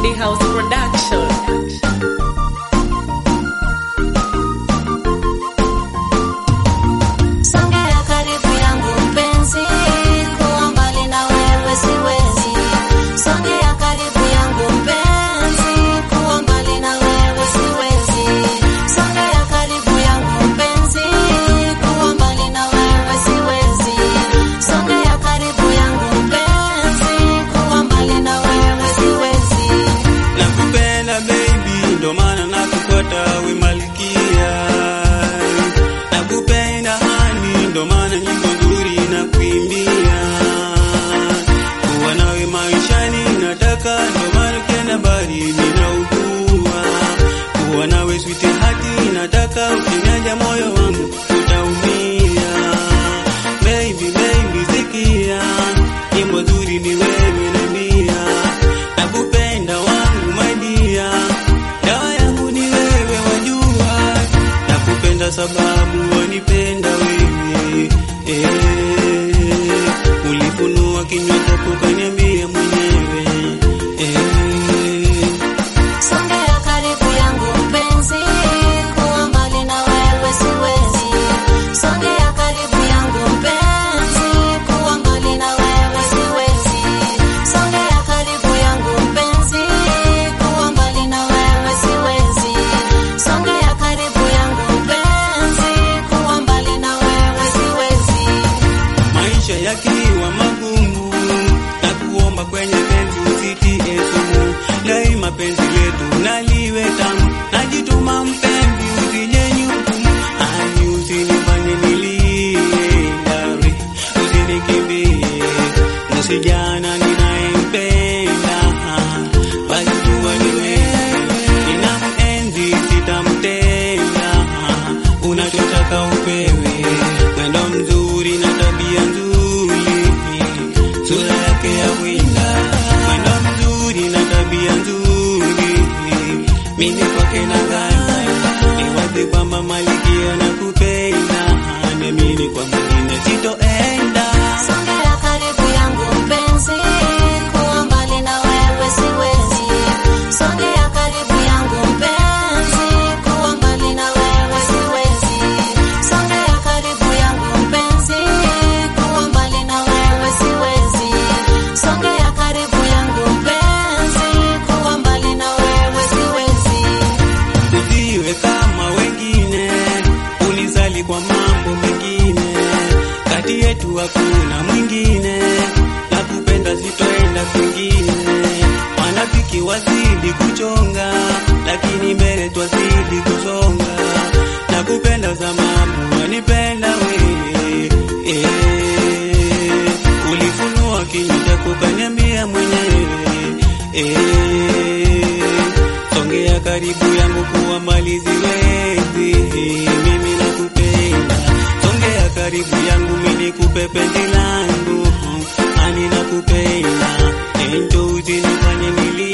Moody House Production. Songea karibu yangu mpenzi, kuwa mbali na wewe siwezi. Songea karibu yangu mpenzi, kuwa mbali na wewe siwezi. Songea karibu yangu mpenzi, kuwa mbali na wewe siwezi. Songea karibu yangu mpenzi, kuwa mbali na wewe siwezi. Nakupenda baby, ndo maana nakufuata we malkia. Nakupenda hani, ndo maana nyimbo nzuri na kuimbia. Kuwa nawe maishani nataka, ndo maana ukienda mbali ninaugua. Kuwa nawe sweetheart nataka, ukiniacha moyo wangu utaumia. Baby, baby, sikia nyimbo nzuri ni wewe nambia, nakupenda wangu my dear, dawa yangu ni wewe wajua, nakupenda sababu wanipenda wewe eh, ulifunua kinywa chako kaniambia mwenyewe eh. Songea karibu yangu mpenzi, kuwa mbali na wewe siwezi. Songea karibu yangu mpenzi, kuwa mbali na wewe siwezi. Songea karibu yangu mpenzi, kuwa mbali na wewe siwezi. Songea karibu yangu mpenzi, kuwa mbali na wewe siwezi. maisha yakiwa magumu na kuomba kwenye penzi usitie sumu, daima penzi letu naliwe tamu, najituma mpenzi usije nyukumu, ani usinifanye nilie, dari usinikimbie, msijana ninayempenda, basi jua ni wewe, ninamenzi sitamtenda, unachotaka upewe, mwendo mzuri na tabia nzuri, sura yake ya winda, mwendo mzuri na tabia nzuri, mimi kwake na gana, ni wazi kwamba malikia na kupenda, nemini kwa mwingine sitoenda. Songea karibu yangu mpenzi, kuwa mbali na wewe siwezi. Songea karibu yangu mpenzi, kuwa mbali na wewe siwezi. Songea karibu yangu mpenzi, kuwa mbali na wewe siwezi. Songea karibu yangu mpenzi, kuwa mbali na wewe siwezi. usiwe kama wengine, unisali kwa mambo mengine, kati yetu hakuna mwingine, nakupenda sitoenda kwingine. Wanafiki wazidi kuchonga, lakini mbele twazidi kusonga. Nakupenda sababu wanipenda wewe eh, ulifunua kinywa chako kaniambia mwenyewe eh, songea karibu yangu kuwa mbali siwezi, mimi nakupenda, songea karibu yangu mimi nikupe penzi langu, ani nakupenda, enjo usinifanye nilie